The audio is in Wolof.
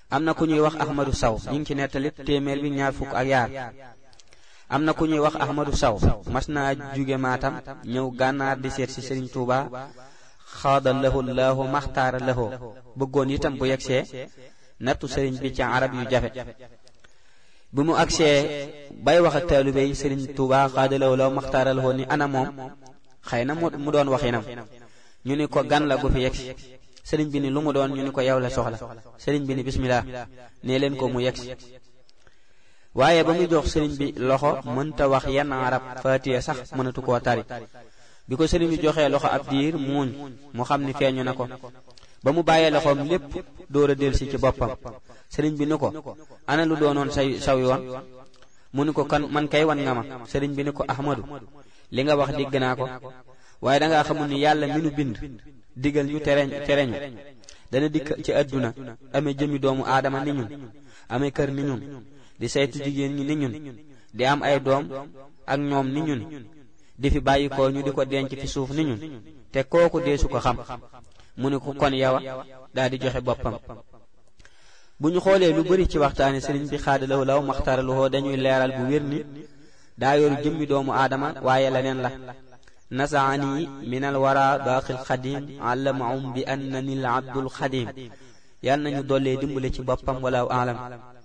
am na ku ñuy wax ahmadu saw ñu ngi ci nettali téeméer bi ñaar fukk ak yaar am na ku ñuy wax ahmadu saw mas naa jóge maatam ñëw gànnaar di seet ci sëriñ tuuba xaada lahu laahu maxtaara lahu bëggoon itam bu yegsee nattu sëriñ bi ci arab yu jafe bi mu agsee bay wax ak taalibe yi sëriñ tuuba xaada lahu laahu maxtaara lahu ni ana moom xëy na mu doon waxinam ñu ni ko gan la gu fi yegsi sëriñ bi ni lu mu doon ñu ni ko yow la soxla sëriñ bi ni bismillah nee leen ko mu yegsi waaye ba mu jox sëriñ bi loxo mënta wax yenn arab faatiya sax mënatu koo tari bi ko sëriñ bi joxee loxo ab diir muuñ mu xam ni feeñu na ko ba mu bàyyee loxoom lépp door a delsi ci boppam sëriñ bi ni ko ana lu doonoon say saw yoon mu ni ko kan man kay wan nga ma sëriñ bi ni ko ahmadu li nga wax digg naa ko waaye dangaa xamul ni yàlla mi nu bind digal ñu tereñ tereñu dana dikk ci àdduna amee jëmi doomu aadama ni ñun amee kër ni ñun di saytu jigéen ñi ni ñun di am ay doom ak ñoom ni ñun di fi bàyyi ko ñu di ko denc fi suuf ni ñun te kooku deesu ko xam mu ni ko kon yawa daal di joxe boppam bu ñu xoolee lu bari ci waxtaani sëriñ bi xaadalawu law maxtaralowoo dañuy leeral bu wér ni daa yoru jëmmi doomu aadama waaye leneen la nasaani min al wara baaqil xadim allamahum bi annani al abdul xadim yàlla nañu dollee dimbale ci boppam walaaw aalam